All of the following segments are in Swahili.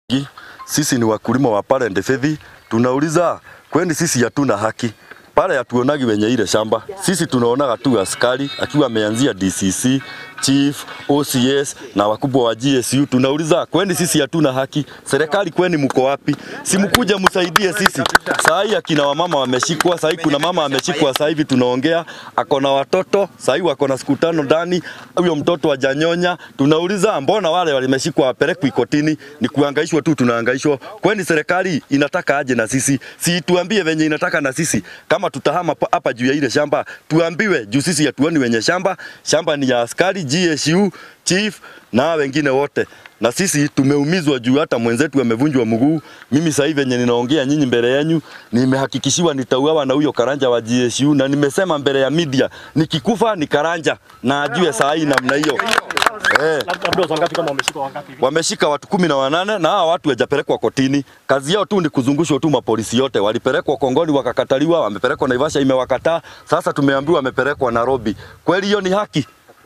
Sisi ni wakulima wa pale Ndefethi, tunauliza kwani sisi hatuna haki pale? Hatuonagi wenye ile shamba, sisi tunaonaga tu askari akiwa ameanzia DCC chief OCS na wakubwa wa GSU. Tunauliza kwani sisi hatuna haki? Serikali kwani mko wapi? Si mkuja msaidie sisi. Saa hii akina wamama wameshikwa, saa hii kuna mama ameshikwa, saa hivi tunaongea, ako na watoto, saa hii wako na siku tano ndani, huyo mtoto hajanyonya. Tunauliza mbona wale walimeshikwa wapelekwe kotini? Ni kuhangaishwa tu, tunahangaishwa. Kwani serikali inataka aje na sisi? Si tuambie venye inataka na sisi. Kama tutahama pa- hapa juu ya ile shamba, tuambiwe juu sisi hatuoni wenye shamba. Shamba ni ya askari, GSU, chief na wengine wote na sisi tumeumizwa juu hata mwenzetu amevunjwa mguu. Mimi sasa hivi venye ninaongea nyinyi mbele yenu, nimehakikishiwa nitauawa na huyo karanja wa GSU, na nimesema mbele ya media, nikikufa ni karanja na ajue saa hii namna hiyo eh. Labda watu wangapi kama wameshika wangapi hivi? Wameshika watu kumi na wanane na hawa watu hawajapelekwa kotini. Kazi yao tu ni kuzungushwa tu mapolisi yote. Walipelekwa Kongoni wakakataliwa, wamepelekwa Naivasha imewakataa. Sasa tumeambiwa wamepelekwa Nairobi. Kweli hiyo ni haki?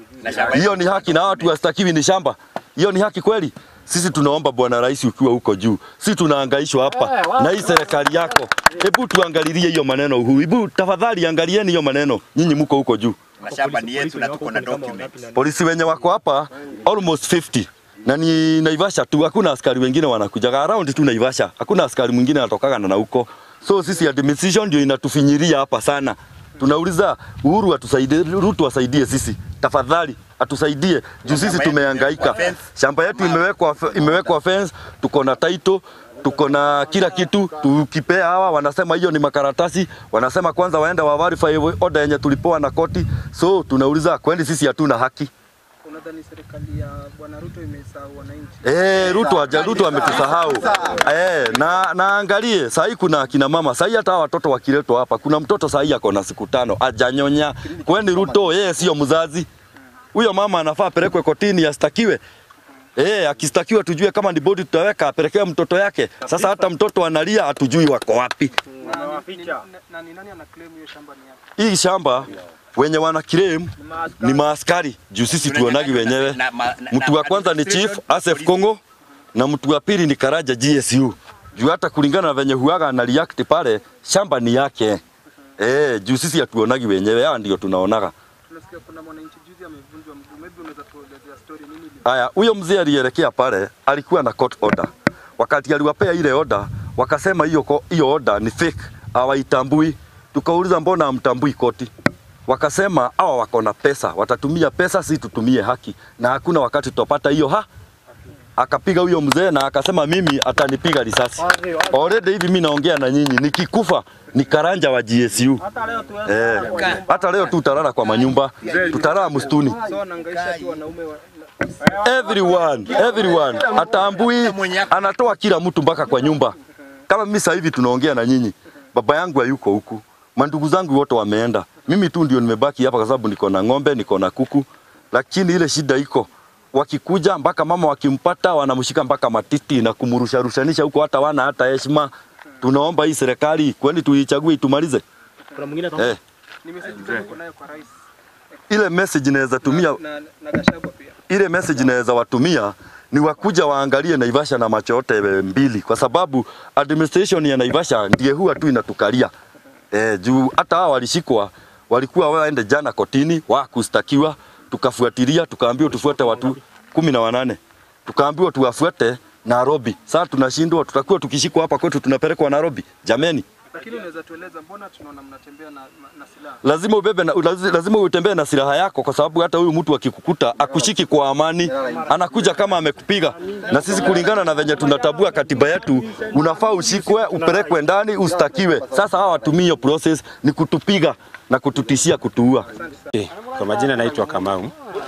Hiyo ni haki na hawa watu wastakiwi ni shamba? Hiyo ni haki kweli? Sisi tunaomba Bwana Rais, ukiwa huko juu, sisi tunahangaishwa hapa na hii serikali yako. Hebu tuangalilie hiyo maneno huu, hebu tafadhali angalieni hiyo maneno, nyinyi mko huko juu. mashamba ni yetu na tuko na documents. Polisi wenye wako hapa almost 50 na ni Naivasha tu, hakuna askari wengine wanakujaga around tu Naivasha, hakuna askari mwingine anatokaga na huko. So sisi administration ndio inatufinyiria hapa sana. Tunauliza Uhuru atusaidie, Ruto asaidie sisi tafadhali, atusaidie juu sisi tumehangaika. Shamba yetu imewekwa imewekwa fence, tuko na title tuko na kila kitu. Tukipea hawa wanasema hiyo ni makaratasi, wanasema kwanza waende wa verify order yenye tulipewa na koti. So tunauliza kweli sisi hatuna haki? Unadhani serikali ya Bwana Ruto imesahau wananchi? Eh, Ruto aja Ruto ametusahau. Eh, na naangalie saa hii kuna akina mama saa hii hata hawa watoto wakiletwa hapa, kuna mtoto saa hii ako na siku tano ajanyonya. Kwani Ruto yeye sio mzazi? Huyo mama anafaa apelekwe kotini astakiwe. Eh, akistakiwa tujue kama ni bodi tutaweka apelekee mtoto yake. Sasa hata mtoto analia hatujui wako wapi. Na ni- ni- na- na ni nani ana claim hiyo shamba ni yake? Hii shamba wenye wana claim ni maaskari juu sisi tuonagi wenyewe. Na- ma- na- Mtu na- wa kwanza ni Chief administration, Asef polisi. Kongo na mtu wa pili ni Karaja GSU. Juu hata kulingana na venye huaga na react pale, shamba ni yake. Eh, juu sisi hatuonagi wenyewe, hawa ndio tunaonaga. Tunasikia kuna mwananchi juzi amevunjwa mguu. Maybe unaweza tuelezea story nini ili Haya, huyo mzee alielekea pale, alikuwa na court order. Wakati aliwapea ile order, wakasema hiyo ko- hiyo order ni fake, hawaitambui. Tukauliza mbona hamtambui koti? Wakasema hawa wako na pesa, watatumia pesa, si tutumie haki, na hakuna wakati tutapata hiyo ha akapiga huyo mzee na akasema mimi atanipiga risasi. Already hivi mimi naongea na nyinyi, nikikufa ni karanja wa GSU. Eh, hata leo tu tutalala kwa manyumba, tutalala msituni so wanahangaisha tu wanaume wa, everyone everyone atambui anatoa kila mtu mpaka kwa nyumba kama mimi sasa hivi tunaongea na nyinyi baba yangu hayuko huku mandugu zangu wote wameenda mimi tu ndio nimebaki hapa kwa sababu niko na ng'ombe niko na kuku lakini ile shida iko wakikuja mpaka mama wakimpata wanamshika mpaka matiti na kumrusharushanisha huko hata wana hata heshima tunaomba hii serikali kwani tuichague itumalize Kuna mwingine ataongea? eh, ni message gani uko nayo kwa rais ile message inaweza tumia na, na Gachagua pia? ile message naweza watumia ni wakuja waangalie Naivasha na macho yote mbili, kwa sababu administration ya Naivasha ndiye huwa tu inatukalia eh, juu hata hao walishikwa walikuwa waende jana kotini wa kustakiwa, tukafuatilia tukaambiwa tufuate watu kumi na wanane tukaambiwa tuwafuate Nairobi. Sasa tunashindwa, tutakuwa tukishikwa hapa kwetu tunapelekwa Nairobi. Jameni, Lakini unaweza tueleza mbona tunaona mnatembea na, na silaha? lazima ubebe na, lazi- lazima utembee na silaha yako, kwa sababu hata huyu mtu akikukuta akushiki kwa amani, anakuja kama amekupiga. Na sisi kulingana na venye tunatabua katiba yetu, unafaa ushikwe, upelekwe ndani, ustakiwe. Sasa hawa watumii hiyo process ni kutupiga na kututishia kutuua. Eh, Kwa majina naitwa Kamau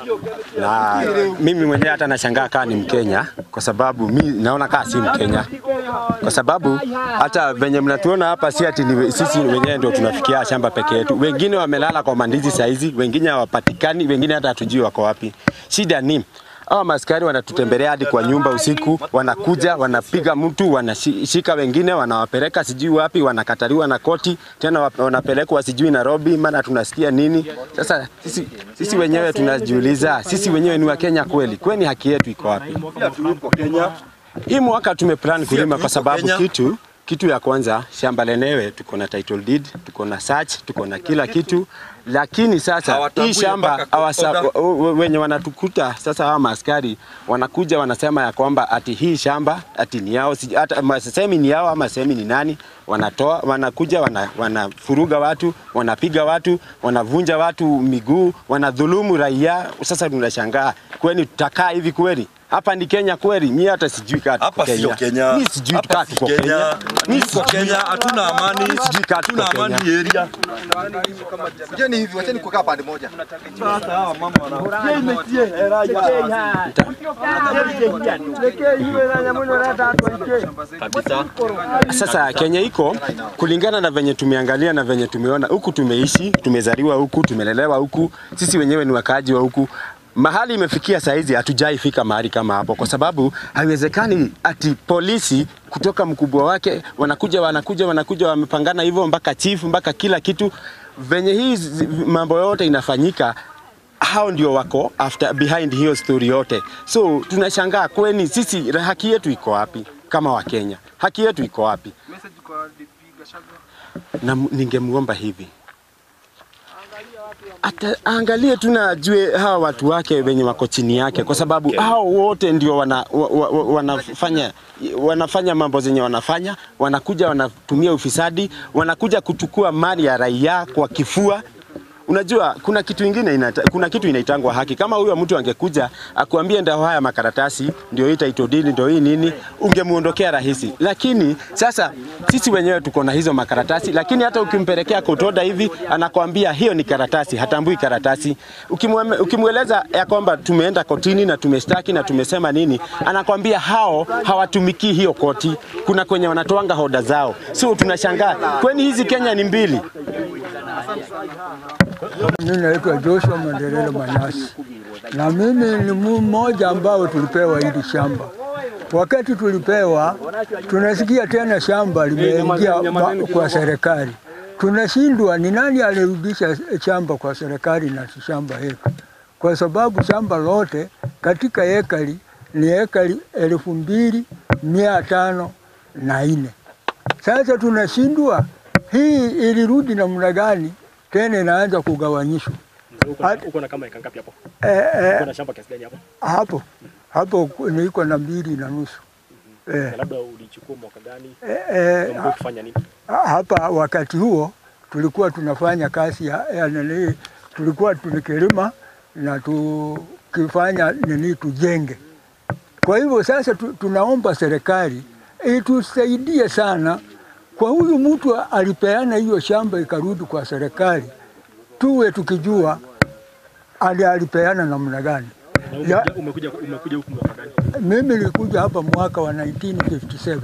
na mimi mwenyewe hata nashangaa kaa ni Mkenya kwa sababu mi naona kaa si Mkenya kwa sababu hata venye mnatuona hapa si ati ni sisi wenyewe ndio tunafikia shamba peke yetu. Wengine wamelala kwa mandizi saizi, wengine hawapatikani, wengine hata hatujui wako wapi. Shida ni hawa maskari wanatutembelea hadi kwa nyumba usiku, wanakuja wanapiga mtu, wanashika wengine, wanawapeleka sijui wapi, wanakataliwa na koti, tena wap- wanapelekwa sijui Nairobi, maana tunasikia nini. Sasa sisi, sisi wenyewe tunajiuliza, sisi wenyewe ni Wakenya kweli? Kwani haki yetu iko wapi? tulipo Kenya Hii mwaka tumeplan kulima tuko kwa sababu Kenya. kitu kitu ya kwanza shamba lenyewe tuko na title deed, tuko na search, tuko na kila kitu, lakini sasa Hawatambui hii shamba mpaka hawasa- order. w- w- wenye wanatukuta sasa, hawa maaskari wanakuja wanasema ya kwamba ati hii shamba ati ni yao, sij- hata ma- semi ni yao ama semi ni nani, wanatoa wanakuja wana, wanafuruga watu, wanapiga watu, wanavunja watu miguu, wanadhulumu raia. Sasa tunashangaa kwani tutakaa hivi kweli? Hapa ni Kenya kweli? Mimi hata sijui kaa tuko Hapa sio Kenya. Mimi sijui Hapa kaa si tuko Kenya. Mimi Tuko Kenya, hatuna amani. Sijui kaa tuko Hatuna amani Kenya. area. Kujeni hivi, wacheni kukaa pande moja. Sasa Kenya iko kulingana na venye tumeangalia na venye tumeona huku, tumeishi tumezaliwa huku, tumelelewa huku, sisi wenyewe ni wakaaji wa huku. Mahali imefikia saizi hatujai fika mahali kama hapo, kwa sababu haiwezekani ati polisi kutoka mkubwa wake wanakuja wanakuja wanakuja wamepangana hivyo mpaka chief mpaka kila kitu venye hii zi- mambo yote inafanyika hao ndio wako after behind hiyo story yote. So tunashangaa kweni sisi haki yetu iko wapi kama Wakenya? Haki yetu iko wapi? Message kwa DP Gachagua. Na m- ningemuomba hivi Ata, angalie tu na ajue hawa watu wake wenye wako chini yake, kwa sababu hao wote ndio wana, wa, wa, wa- wanafanya wanafanya mambo zenye wanafanya, wanakuja wanatumia ufisadi, wanakuja kuchukua mali ya raia kwa kifua. Unajua kuna kitu ingine inata, kuna kitu inaitangwa haki. Kama huyo mtu angekuja akuambie ndio haya makaratasi ndio hii title deed ndio hii nini, ungemuondokea rahisi. Lakini sasa sisi wenyewe tuko na hizo makaratasi, lakini hata ukimpelekea kotoda hivi anakwambia hiyo ni karatasi, hatambui karatasi. Ukimweme- Ukimweleza ya kwamba tumeenda kotini na tumestaki na tumesema nini, anakwambia hao hawatumikii hiyo koti, kuna kwenye wanatoanga hoda zao. So tunashangaa kwani hizi Kenya ni mbili? Mimi naitwa Joshua Mandelelo Manasi, na mimi ni mmoja ambao tulipewa hili shamba. Wakati tulipewa, tunasikia tena shamba limeingia ba- kwa serikali. Tunashindwa ni nani alirudisha shamba kwa serikali na si shamba yetu, kwa sababu shamba lote katika ekari ni ekari elfu mbili mia tano na nne. Sasa tunashindwa hii ilirudi namna gani tena inaanza kugawanyishwa Uko na- Hadi- uko na kama eka ngapi hapo? eh, Uko eh, na shamba kiasi gani hapo? hapo hapo ku- niko na mbili na nusu eh, Na labda ulichukua mwaka gani? eh, Na eh, mlikuwa ukifanya nini? ha- hapa wakati huo tulikuwa tunafanya kazi ya, ya nini, tulikuwa tunikilima na tukifanya nini tujenge. Kwa hivyo sasa tu, tunaomba serikali itusaidie sana kwa huyu mtu alipeana hiyo shamba ikarudi kwa serikali, tuwe tukijua ali alipeana namna gani. Na Ya- umekuja umekuja umekuja huku mwaka gani? Mimi nilikuja hapa mwaka wa 1957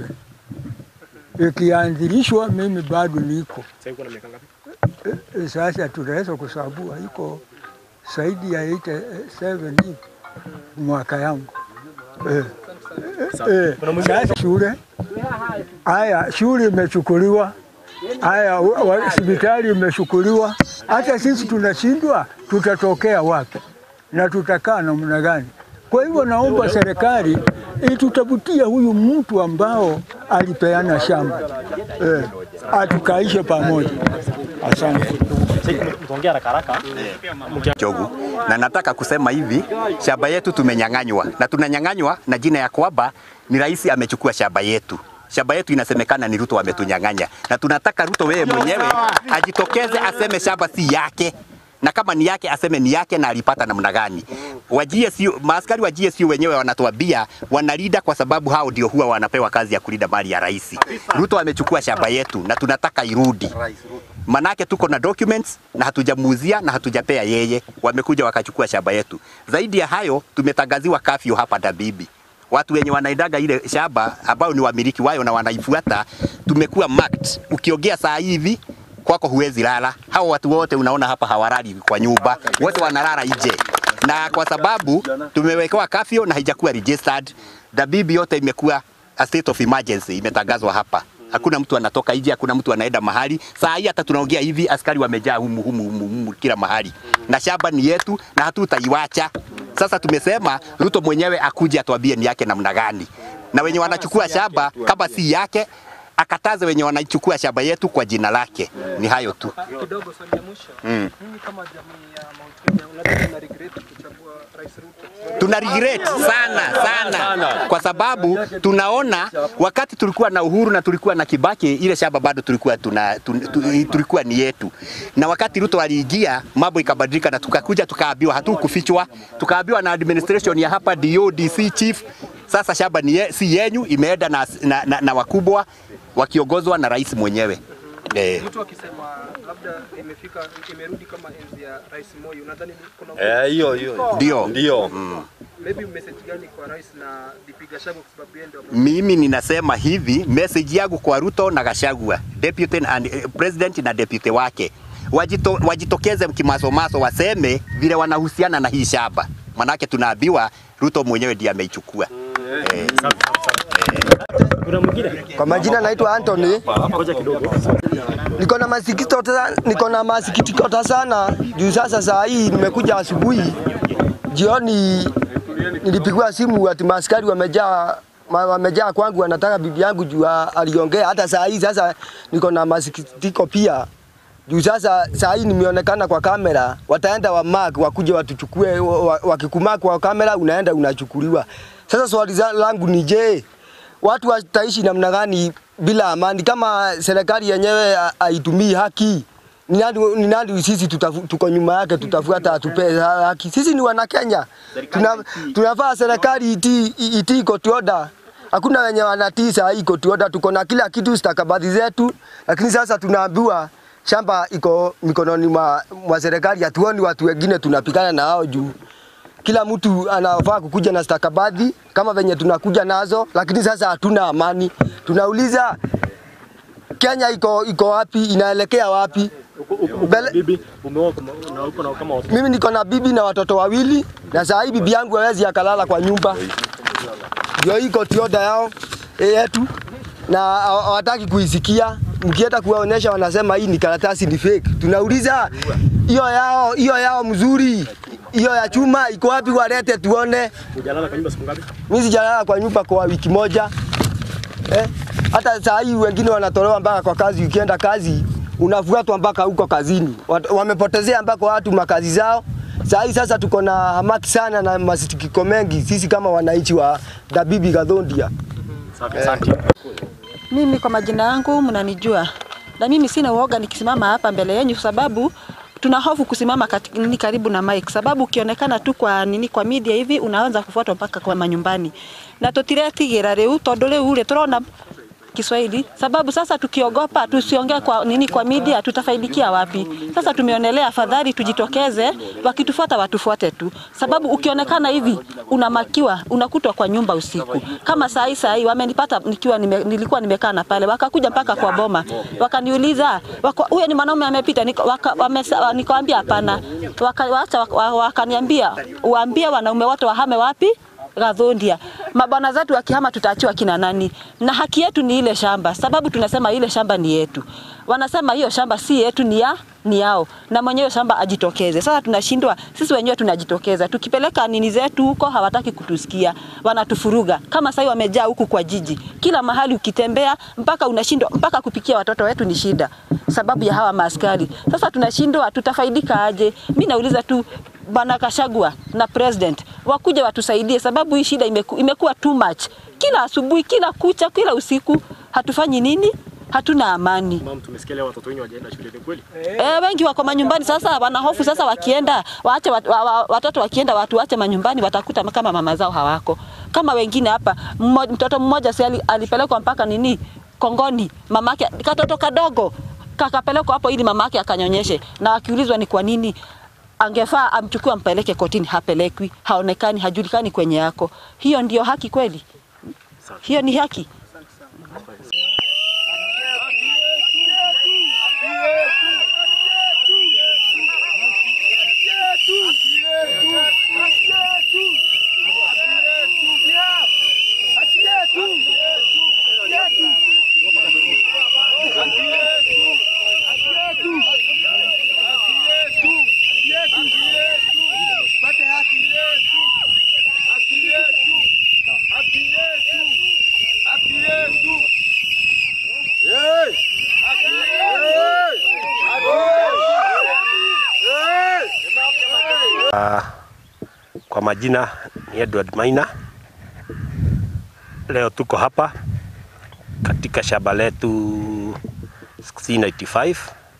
ikianzilishwa, mimi bado niko Sasa uko na miaka ngapi? E, sasa tunaweza kusabua iko zaidi ya 87 hivi mwaka yangu eh. Eh, sasa shule haya, shule imechukuliwa, haya wa- wa- hospitali imechukuliwa. Hata sisi tunashindwa, tutatokea wapi na tutakaa namna gani? Kwa hivyo naomba serikali itutafutie huyu mtu ambao alipeana shamba eh, atukaishe pamoja. Asante. Sasa mtaongea haraka haraka. Jogu. Na nataka kusema hivi, shamba yetu tumenyang'anywa na tunanyang'anywa na jina ya kwamba ni rais amechukua shamba yetu. Shamba yetu inasemekana ni Ruto ametunyang'anya, na tunataka Ruto wewe mwenyewe ajitokeze aseme shamba si yake, na kama ni yake aseme ni yake na alipata namna gani. Wa GSU, maaskari wa GSU wenyewe wanatuambia wanalinda kwa sababu hao ndio huwa wanapewa kazi ya kulinda mali ya rais. Ruto amechukua shamba yetu na tunataka irudi manake tuko na documents na hatujamuuzia na hatujapea yeye, wamekuja wakachukua shamba yetu. Zaidi ya hayo, tumetangaziwa kafyu hapa Dabibi. Watu wenye wanaidaga ile shamba ambao ni wamiliki wayo na wanaifuata, tumekuwa marked. Ukiongea saa hivi kwako huwezi lala. Hao watu wote unaona hapa hawalali kwa nyumba, wote wanalala nje, na kwa sababu tumewekewa kafyu na haijakuwa registered, Dabibi yote imekuwa a state of emergency, imetangazwa hapa hakuna mtu anatoka nje, hakuna mtu anaenda mahali. Saa hii hata tunaongea hivi, askari wamejaa humu, humu, humu, humu kila mahali, na shamba ni yetu na hatutaiwacha. Sasa tumesema Ruto mwenyewe akuje atuambie ni yake namna gani. na wenye wanachukua shamba kama si yake akataze wenye wanachukua shamba yetu kwa jina lake. Ni hayo tu. Kidogo swali ya mwisho. Mm. Mimi kama jamii ya Mount Kenya unadhani na regret kuchagua Rais Ruto? tuna regret sana sana, kwa sababu tunaona wakati tulikuwa na Uhuru na tulikuwa na Kibaki, ile shamba bado tulikuwa tuna, tu, tu, tulikuwa ni yetu, na wakati Ruto aliingia mambo ikabadilika, na tukakuja tukaambiwa, hatukufichwa, tukaambiwa na administration ya hapa DO, DC chief, sasa shamba ni ye, si yenyu, imeenda na, na, na, na wakubwa wakiongozwa na rais mwenyewe eh. Mtu akisema labda imefika imerudi kama enzi ya Rais Moi, unadhani ni- kuna Eh, hiyo hiyo. Ndio. Ndio. maybe message gani kwa rais na DP Gachagua kwa sababu yeye ndio Mimi ninasema hivi, message yangu kwa Ruto na Gachagua, deputy and eh, president na deputy wake wajito, wajitokeze kimasomaso, waseme vile wanahusiana na hii shamba, manake tunaambiwa Ruto mwenyewe ndiye ameichukua. Eh, Kuna mwingine? Kwa majina naitwa Anthony. Ngoja kidogo. Niko na masikitiko ta- niko na masikitiko ta sana juu sasa saa hii nimekuja asubuhi, jioni nilipigiwa simu ati maaskari wamejaa ma- wamejaa kwangu, wanataka bibi yangu juu a- aliongea. Hata saa hii sasa niko na masikitiko pia juu sasa saa hii nimeonekana kwa kamera, wataenda wa mark wakuje watuchukue, wa- wa- wakikumark kwa kamera unaenda unachukuliwa. Sasa swali za- langu ni je, watu wataishi namna gani bila amani kama serikali yenyewe ha- haitumii haki? Ni nani, ni nani sisi tutafu, tuko nyuma yake tutafuata atupe haki? Sisi ni wana Kenya, tuna, tunafaa serikali itii itii court order. Hakuna wenye wanatii saa hii court order, tuko na kila kitu stakabadhi zetu, lakini sasa tunaambiwa shamba iko mikononi mwa, mwa serikali. Hatuoni watu wengine tunapigana na hao juu kila mtu anafaa kukuja na stakabadhi kama venye tunakuja nazo, lakini sasa hatuna amani. Tunauliza Kenya iko iko wapi? Inaelekea wapi? Mbele- Bibi, umeoa kuma- na uko na kama watoto. Mimi niko na bibi na watoto wawili, na saa hii bibi yangu hawezi akalala kwa nyumba, ndio iko tioda yao eh, yetu, na hawa- hawataki kuisikia. Mkienda kuwaonesha wanasema hii ni karatasi, ni fake. Tunauliza hiyo yao hiyo yao mzuri, hiyo ya chuma iko wapi? Walete tuone. Hujalala kwa nyumba siku ngapi? Mimi sijalala kwa nyumba kwa wiki moja eh. Hata saa hii wengine wanatolewa mpaka kwa kazi, ukienda kazi unafuatwa mpaka huko kazini. Wat- Wamepotezea mpaka watu makazi zao. Saa hii sasa tuko na hamaki sana na masikitiko mengi sisi kama wananchi wa Dabibi Gathondia. Safi, asante. Mimi kwa majina yangu mnanijua, na mimi sina uoga nikisimama hapa mbele yenu, sababu tuna hofu kusimama kati, nini karibu na mic, sababu ukionekana tu kwa nini kwa media hivi unaanza kufuatwa mpaka kwa manyumbani, na tutiretigĩra rĩu tondũ rĩu rĩ tũrona Kiswahili sababu sasa tukiogopa tusiongee kwa nini kwa media tutafaidikia wapi? Sasa tumeonelea afadhali tujitokeze, wakitufuata watufuate tu, sababu ukionekana hivi unamakiwa, unakutwa kwa nyumba usiku. Kama saa hii saa hii wamenipata nikiwa nime, nilikuwa nimekaa na pale, wakakuja mpaka kwa boma, wakaniuliza wako- huyo ni mwanaume amepita, Nika- waka- wamesa- nikawambia hapana, Waka- wacha waka- wakaniambia waambie wanaume wote wahame wapi Gathondia. Mabwana zetu wakihama tutaachiwa kina nani? Na haki yetu ni ile shamba, sababu tunasema ile shamba ni yetu. Wanasema hiyo shamba si yetu, ni ya ni yao, na mwenyewe shamba ajitokeze. Sasa tunashindwa sisi wenyewe, tunajitokeza tukipeleka nini zetu huko, hawataki kutusikia, wanatufuruga. Kama sasa wamejaa huku kwa jiji, kila mahali ukitembea, mpaka unashindwa, mpaka kupikia watoto wetu ni shida, sababu ya hawa maaskari. Sasa tunashindwa, tutafaidika aje? Mimi nauliza tu Bwana Kashagwa na president wakuja watusaidie, sababu hii shida imeku, imekuwa too much. Kila asubuhi, kila kucha, kila usiku hatufanyi nini? Hatuna amani. Mama, tumesikia leo watoto wengi wajaenda shule, ni kweli? E, wengi wako manyumbani sasa, wana hofu sasa, wakienda waache wat, wa, wa, watoto wakienda watu wache manyumbani, watakuta kama mama zao hawako. Kama wengine hapa, mmo- mtoto mmoja si ali- alipelekwa mpaka nini Kongoni, mamake katoto kadogo kakapelekwa hapo ili mamake akanyonyeshe, na akiulizwa ni kwa nini angefaa amchukue ampeleke kotini, hapelekwi, haonekani, hajulikani kwenye yako. Hiyo ndio haki kweli? Hiyo ni haki? Haki yetu, haki yetu, haki yetu. majina ni Edward Maina. Leo tuko hapa katika shamba letu 1695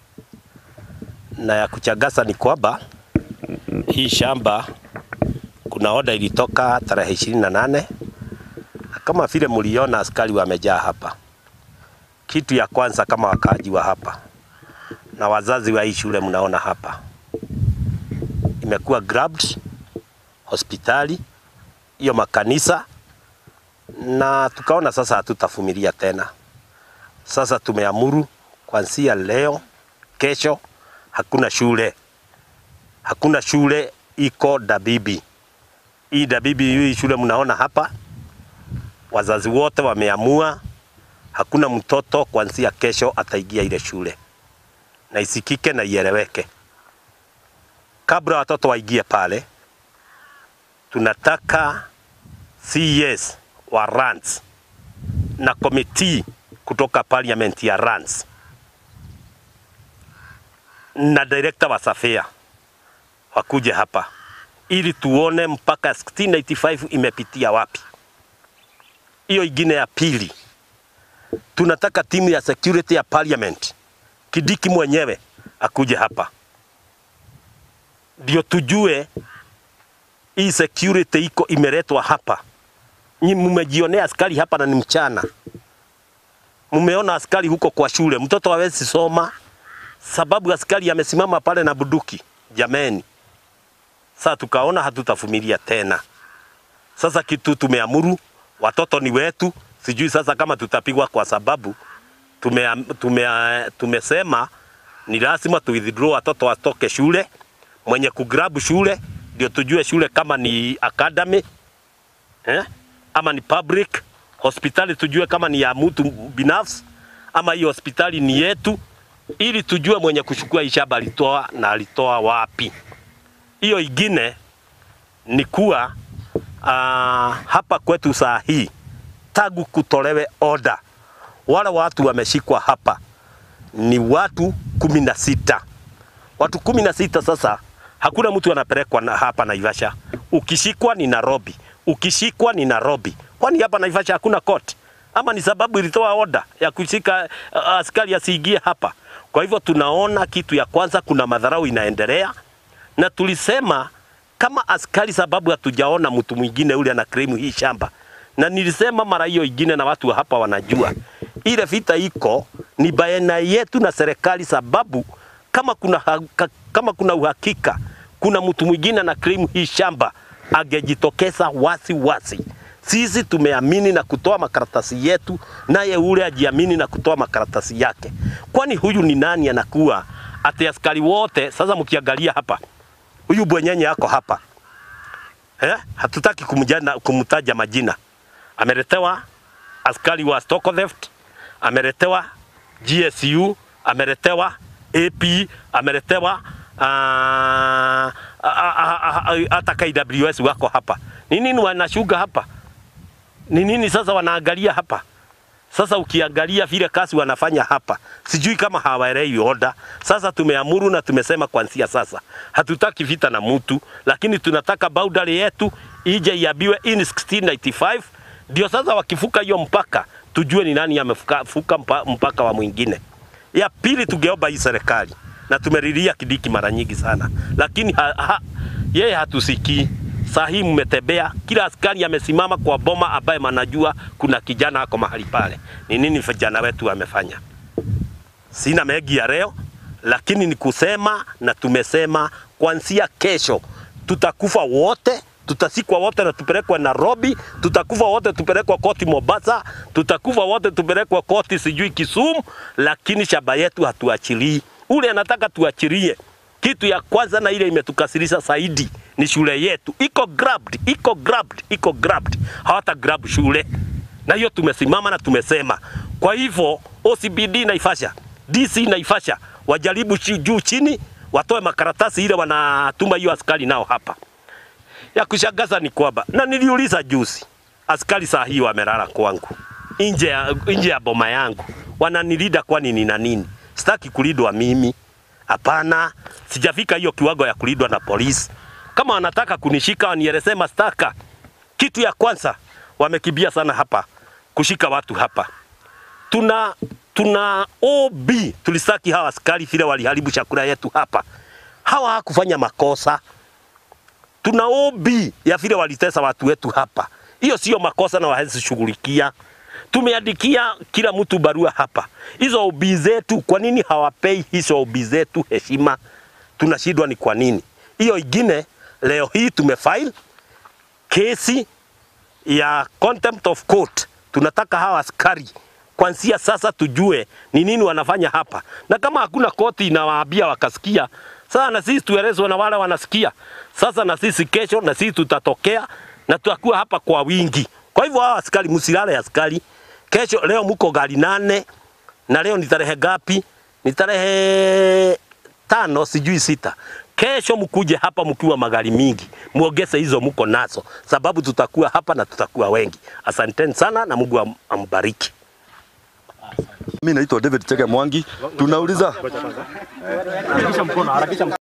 na ya kuchagasa ni kwamba hii shamba kuna oda ilitoka tarehe ishirini na nane na kama vile mliona askari wamejaa hapa. Kitu ya kwanza kama wakaaji wa hapa na wazazi wa hii shule mnaona hapa imekuwa grabbed hospitali hiyo makanisa, na tukaona sasa hatutavumilia tena. Sasa tumeamuru kuanzia leo, kesho hakuna shule, hakuna shule iko Dabibi. Hii Dabibi, hii shule mnaona hapa, wazazi wote wameamua hakuna mtoto kuanzia kesho ataingia ile shule, na isikike na ieleweke. Kabla watoto waingie pale, tunataka CS wa RANS na komiti kutoka parliament ya RANS na director wa Safia wakuje hapa ili tuone mpaka 1685 imepitia wapi. Hiyo ingine ya pili, tunataka timu ya security ya parliament, Kidiki mwenyewe akuje hapa ndio tujue hii security iko imeletwa hapa. Nyi mmejionea askari hapa na ni mchana, mmeona askari huko kwa shule, mtoto hawezi soma sababu askari amesimama pale na buduki. Jameni, sasa tukaona hatutavumilia tena. Sasa kitu tumeamuru, watoto ni wetu. Sijui sasa kama tutapigwa kwa sababu tume, tume, tumesema ni lazima tu withdraw watoto watoke shule mwenye kugrabu shule ndio tujue shule kama ni academy eh? ama ni public hospitali, tujue kama ni ya mtu binafsi ama hiyo hospitali ni yetu, ili tujue mwenye kuchukua hii shamba alitoa na alitoa wapi. Hiyo ingine ni kuwa uh, hapa kwetu saa hii tagu kutolewe oda, wale watu wameshikwa hapa ni watu kumi na sita watu kumi na sita sasa hakuna mtu anapelekwa na hapa Naivasha. Ukishikwa ni Nairobi, ukishikwa ni Nairobi. Kwani hapa Naivasha hakuna court? Ama ni sababu ilitoa oda ya kushika uh, askari asiingie hapa? Kwa hivyo tunaona kitu ya kwanza, kuna madharau inaendelea, na tulisema kama askari, sababu hatujaona mtu mwingine ule ana claim hii shamba, na nilisema mara hiyo ingine, na watu wa hapa wanajua ile vita iko ni baina yetu na serikali, sababu kama kuna, ha- kama kuna uhakika kuna mtu mwingine na claim hii shamba angejitokeza wasi wasi. Sisi tumeamini na kutoa makaratasi yetu, naye ule ajiamini na kutoa makaratasi yake. Kwani huyu ni nani anakuwa ati askari wote? Sasa mkiangalia hapa, huyu bwenyenye ako hapa eh? Hatutaki kumjana, kumtaja majina. Ameletewa askari wa stock theft, ameletewa GSU, ameletewa AP, ameletewa ah, ah, ah, ah, ah, hata KWS wako hapa. Ni nini wanashuga hapa? Ni nini sasa wanaangalia hapa? Sasa ukiangalia vile kazi wanafanya hapa, sijui kama hawaelewi oda. Sasa tumeamuru na tumesema kuanzia sasa hatutaki vita na mtu, lakini tunataka boundary yetu ije iabiwe in 1695 ndio sasa wakifuka hiyo mpaka tujue ni nani amefuka fuka mpa- mpaka wa mwingine. Ya pili, tungeomba hii serikali na tumelilia Kidiki mara nyingi sana, lakini ha, ha, yeye hatusikii. Saa hii mmetembea, kila askari amesimama kwa boma ambaye manajua kuna kijana ako mahali pale. Ni nini vijana wetu wamefanya? Sina mengi ya leo, lakini ni kusema na tumesema kuanzia kesho tutakufa wote, tutasikwa wote na tupelekwa Nairobi, tutakufa wote tupelekwa koti Mombasa, tutakufa wote tupelekwa koti sijui Kisumu, lakini shamba yetu hatuachilii. Ule anataka tuachilie. Kitu ya kwanza na ile imetukasirisha zaidi ni shule yetu iko grabbed, iko grabbed, iko grabbed. Hawata grab shule, na hiyo tumesimama na tumesema. Kwa hivyo OCBD Naivasha, DC Naivasha wajaribu chi- juu chini, watoe makaratasi ile wanatuma hiyo askari nao hapa. Ya kushangaza ni kwamba na niliuliza juzi, askari saa hii wamelala kwangu nje ya, nje ya boma yangu, wananilida kwani nina nini? Sitaki kulindwa mimi, hapana, sijafika hiyo kiwango ya kulindwa na polisi. kama wanataka kunishika wanielezee mashtaka. Kitu ya kwanza wamekimbia sana hapa kushika watu hapa. Tuna tuna OB tulistaki hawa askari vile waliharibu chakula yetu hapa. Hawa hakufanya makosa. Tuna OB ya vile walitesa watu wetu hapa. Hiyo sio makosa na wawezi shughulikia. Tumeandikia kila mtu barua hapa. Hizo OB zetu, kwa nini hawapei hizo OB zetu heshima? Tunashindwa ni kwa nini? Hiyo ingine leo hii tumefile kesi ya contempt of court. Tunataka hawa askari kwanzia sasa tujue ni nini wanafanya hapa, na kama hakuna koti inawaambia wakasikia, sasa na sisi tuelezwe na wale wanasikia. Sasa na sisi kesho, na sisi tutatokea na tutakuwa hapa kwa wingi. Kwa hivyo hawa askari, msilale askari. Kesho, leo mko gari nane na leo ni tarehe gapi? Ni tarehe tano, sijui sita. Kesho mkuje hapa mkiwa magari mingi, muongeze hizo mko nazo, sababu tutakuwa hapa na tutakuwa wengi. Asanteni sana na Mungu am- ambariki. Mimi naitwa David Chege Mwangi. Tunauliza Harakisha mkono, harakisha mkono.